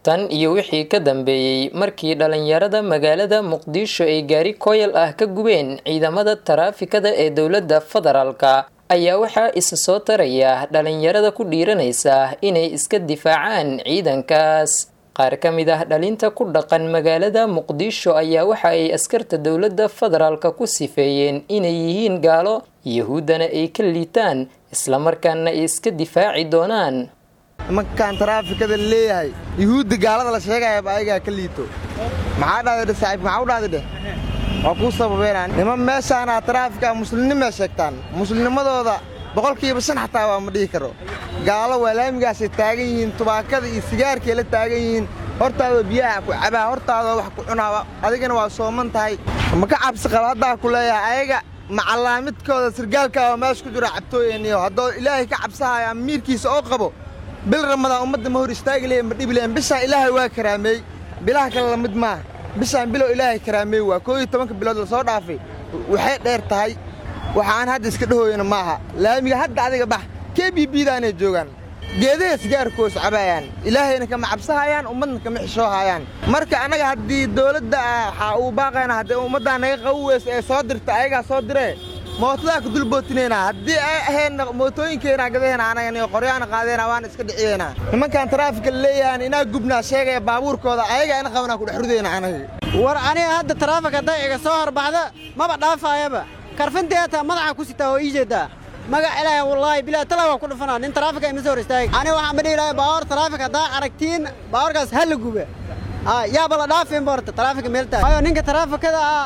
tan iyo wixii ka dambeeyey markii dhalinyarada magaalada muqdisho ay gaari koyal ah ka gubeen ciidamada taraafikada ee dowladda federaalka ayaa waxaa isa soo taraya dhalinyarada ku dhiiranaysa inay iska difaacaan ciidankaas qaar ka mid ah dhalinta ku dhaqan magaalada muqdisho ayaa waxa ay askarta dowladda federaalka ku sifeeyeen inay yihiin gaalo yahuuddana ay ka liitaan islamarkaana ay iska difaaci doonaan nimankan taraafikada leeyahay yuhuudda gaalada la sheegayaba ayagaa ka liito maxaa dhahday saaxiibka maxaa u dhahday dheh waa kuu sababeynaa niman meeshaana taraafika muslimnimay sheegtaan muslimnimadooda boqolkiiba shan xataa waa ma dhihi karo gaalo waa laamigaasay taagan yihiin tubaakada iyo sigaarkay la taagan yihiin hortaadoo biyaha ku cabaa hortaadoo wax ku cunaa adigana waa sooman tahay ma ka cabsi qaba haddaa ku leeyahay ayaga macallaamidkooda sirgaalkaaba meesha ku jiro cabtooyaniyo haddoo ilaahay ka cabsahaya miirkiisa oo qabo bil ramadaan ummadda ma hor istaagi lehe ma dhibi lehen bishaan ilaahay waa karaameey bilaha kale la mid maaha bishaan bilow ilaahay karaameey waa koo iyo tobanka bilood la soo dhaafay waxay dheer tahay waxaan hadda iska dhahoyana maaha laamiga hadda adiga bax kee biibiidaanay joogaan geedaha sigaarkoos cabaayaan ilaahayna kama cabsahayaan ummadna kama xishoohayaan marka annaga haddii dawladda waxaa uu baaqayna haddii ummaddaa naga qabu weysa ee soo dirta ayagaa soo diree mootadaa ku dulbootinaynaa haddii ay ahaydna mootooyinkeenaa gadaheena anagani qoryaana qaadeena waana iska dhiciyeynaa nimankan taraafika leeyahan inaa gubnaa sheegaya baabuurkooda ayagaa ina qabanaa ku dhex rudayna anaga war aniga hadda taraafik hadday iga soo horbaxda maba dhaafaayaba karfinteetaa madaxa ku sitaa oo ii jeedaa magac ilaahay wallaahi bilaa tala waa ku dhufanaa nin taraafika ima soo hor istaagi aniga waxaan ma dhihi lahay baabuur taraafik haddaa aragtiin baabuurkaas ha la guba yaaba la dhaafin borta taraafika meeltaa waayo ninka taraafikada ah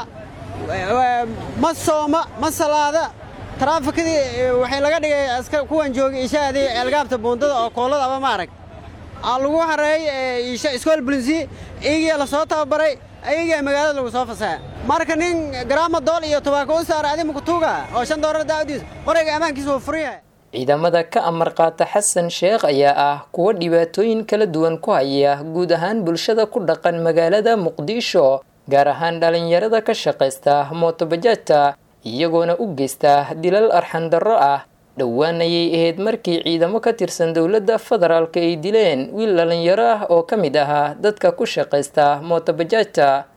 ma sooma ma salaada taraafikadii waxay laga dhigay kuwan joogay ishaadii eelgaabta buundada oo koolada aba ma arag aa lagu hareeyey isha iskool bulinsi iyagiyaa la soo tababaray ayagaa magaalada lagu soo fasaxa marka nin garaama dool iyo tubaako u saara adi makutuuga oo shan doolar daawadiis qorayga ammaankiisa wuu furan yahay ciidamada ka amar qaata xasan sheekh ayaa ah kuwa dhibaatooyin kala duwan ku haya guud ahaan bulshada ku dhaqan magaalada muqdisho gaar ahaan dhalinyarada ka shaqaysta mootobajaajta iyagoona u geysta dilal arxandarro ah dhowaan ayay ahayd markii ciidamo ka tirsan dowladda federaalka ay dileen wiil dhalinyaro ah oo ka mid ahaa dadka ku shaqaysta mootobajaajta